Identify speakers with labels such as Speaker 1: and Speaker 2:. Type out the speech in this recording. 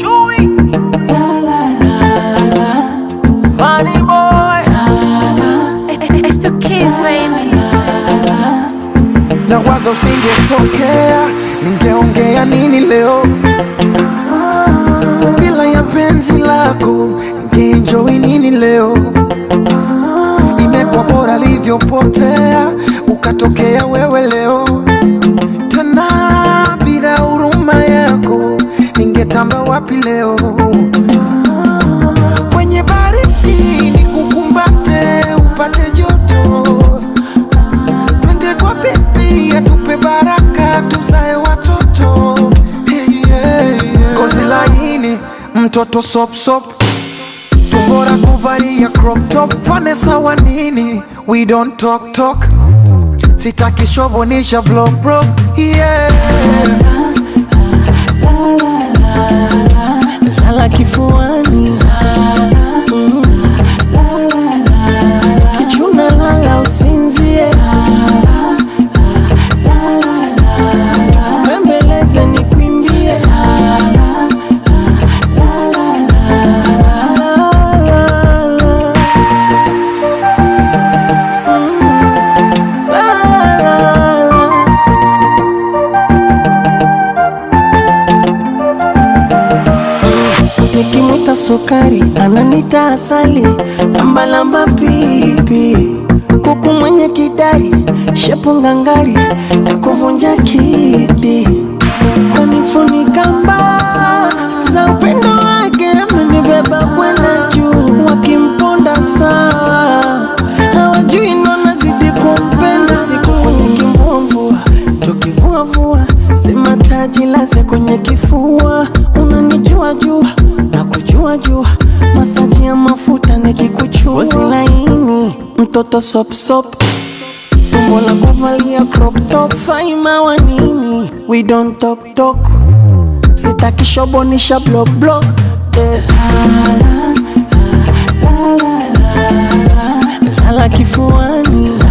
Speaker 1: chui Funny boy
Speaker 2: It's the kids, baby.
Speaker 3: na waza usingetokea, ningeongea nini leo? Bila ya penzi lako, ningeenjoy nini leo? Imekuwa bora livyopotea, ukatokea wewe leo. Tena bila huruma yako, ningetamba wapi leo? Kwenye baridi nikukumbate, upate joto twende kwa bibi atupe baraka tuzae watoto hey, yeah, yeah. Kozi laini mtoto sop sop tumbora kuvalia crop top fane sawa nini we don't talk talk sitaki shovonisha blow bro yeah.
Speaker 1: Lala kifuani Mm. Kichuna lala usinzie Bembeleze nikwimbie Nikimuta sukari ananita asali lambalamba pipi kuku mwenye kidari shepu ngangari na kuvunja kiti kunifunika mbaa za upendo wake amenibeba kwenda juu wakimponda sawa hawajui nona zidi kumpenda siku kwenye kimvumvua tukivuavua sema taji laze kwenye kifua unanijua jua na kujua jua masaji ya mafuta nikikuchua Ngozi laini mtoto sopsop tumbo la kuvalia crop top faima wa nini we don't talk talk sitaki shobonisha block block eh. lala kifuani